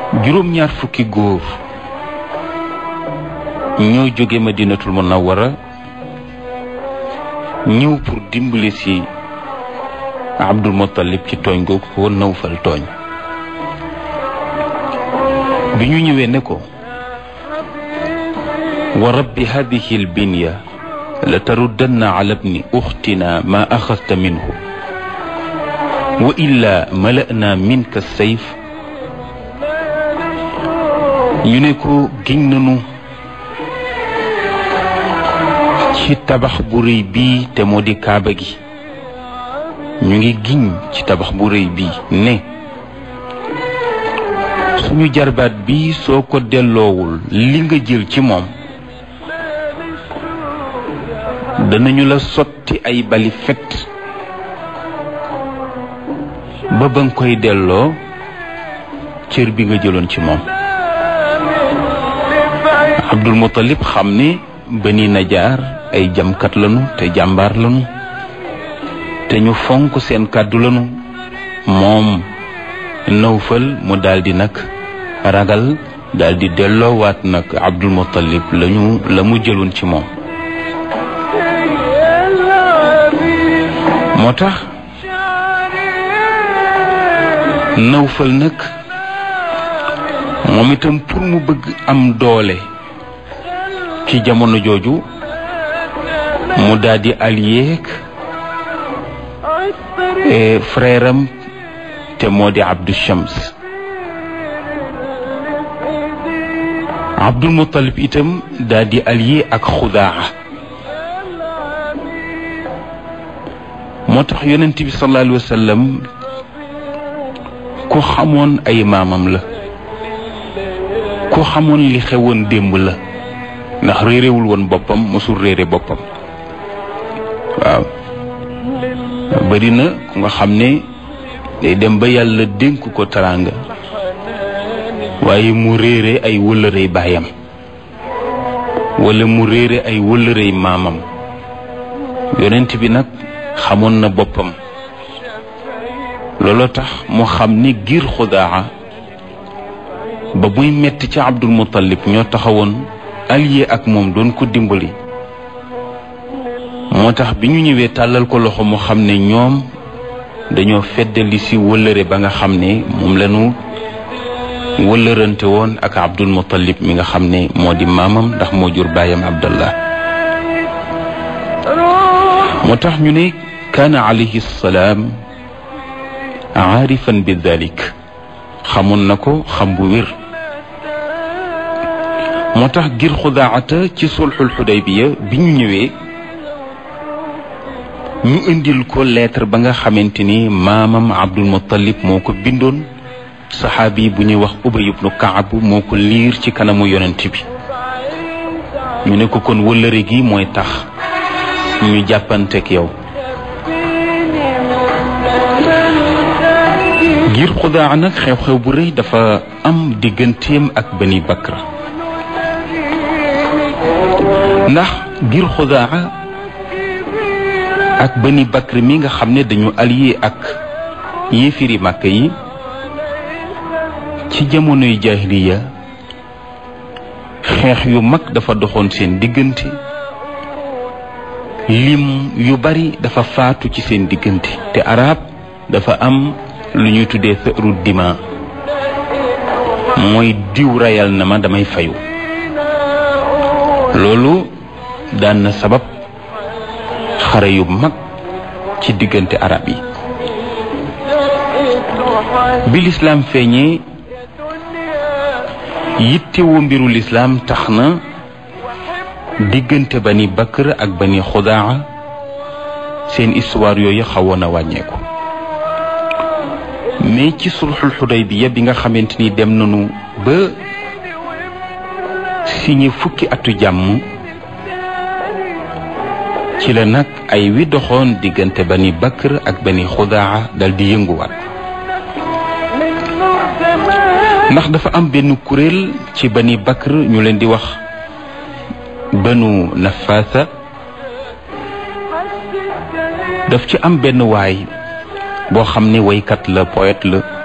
juróom-ñaar fukki góor ñoo jóge madinatul munawwara ñëw pour dimbali si abdul muttalib ci tooñ googu ko nawfal tooñ bi ñu ñëwee ne ko wa rabbi hadihi albinya la taruddanna ala bni uxtina ma axasta minhu wa illa mala'na minka sayf ñu ne ko giñ nanu ci tabax bu rëy bii te moo di kaaba gi ñu ngi giñ ci tabax bu rëy bii ne suñu jarbaat bi soo ko delloowul li nga jël ci moom danañu la sotti ay bali fet ba ba nga koy delloo cër bi nga jëloon ci moom Abdul Muttalib xam ne Bani Najaar ay jamkat lanu te jàmbaar lanu te ñu fonk seen kàddu lanu moom Nawfal mu daldi nag ragal daldi delloowaat nag Abdul Muttalib lañu la mu jëloon ci moom moo tax Nawfal nag moom itam pour mu bëgg am doole ci jamono jooju mu daldi allié ak frère am te moo di Abdou Shams Abdul Muttalib itam daldi allié ak Xudaa moo tax yonent bi sallallahu alayhi wa sallam ku xamoon ay maamam la ku xamoon li xewoon démb la ndax réerewul woon boppam mosul réere boppam waaw bari na ku nga xam ne day dem ba yàlla dénk ko teraanga waaye mu réere ay wëllërey baayam wala mu réere ay wëllërey maamam yonent bi nag xamoon na boppam looloo tax mu xam ni giir xudaa ba muy metti ca Abdul Muttalib ñoo taxawoon allié ak moom doon ko dimbali moo tax bi ñu ñëwee tàllal ko loxo mu xam ne ñoom dañoo feddali si wëllëre ba nga xam ne moom lañu wëllërante woon ak Abdul Muttalib mi nga xam ne moo di maamam ndax moo jur baayam Abdallah moo tax ñu ne kaana alayhi salaam aarifan bi dalik xamoon na ko xam bu wér moo tax ngir xudaata ci sulxul xudaybiya bi ñu ñëwee ñu indil ko lettre ba nga xamante ni maamam Abdul Muttalib moo ko bindoon saxaabi bu ñuy wax Ubay ibnu Kaab moo ko liir ci kanamu yonent bi ñu ne ko kon wëllëre gi mooy tax ñu jàppanteeg yow ngir xudaa nag xew-xew bu rëy dafa am digganteem ak Bani Bakr ndax ngir xudaa ak Bani Bakr mi nga xam ne dañu allié ak yéefiri màkk yi ci jamonoy jaahiliya xeex yu mag dafa doxoon seen diggante lim yu bari dafa faatu ci seen diggante te arab dafa am lu ñuy tuddee sëru dima mooy diw rayal na ma damay fayu loolu daan na sabab xare yu mag ci diggante arab yi bi lislaam feeñee yittewoo mbiru lislaam tax na diggante bani bakr ak bani xudaa seen histoire yooyu xawoon a wàññeeku mais ci sulxul xudaybiya bi nga xamante ni dem nañu ba signé fukki atu jàmm ci la nag ay wi doxoon diggante bani bakr ak bani xudaa dal di yënguwaat ndax dafa am benn kuréel ci bani bakr ñu leen di wax banu nafaasa daf ci am benn waay boo xam ne waykat la poète la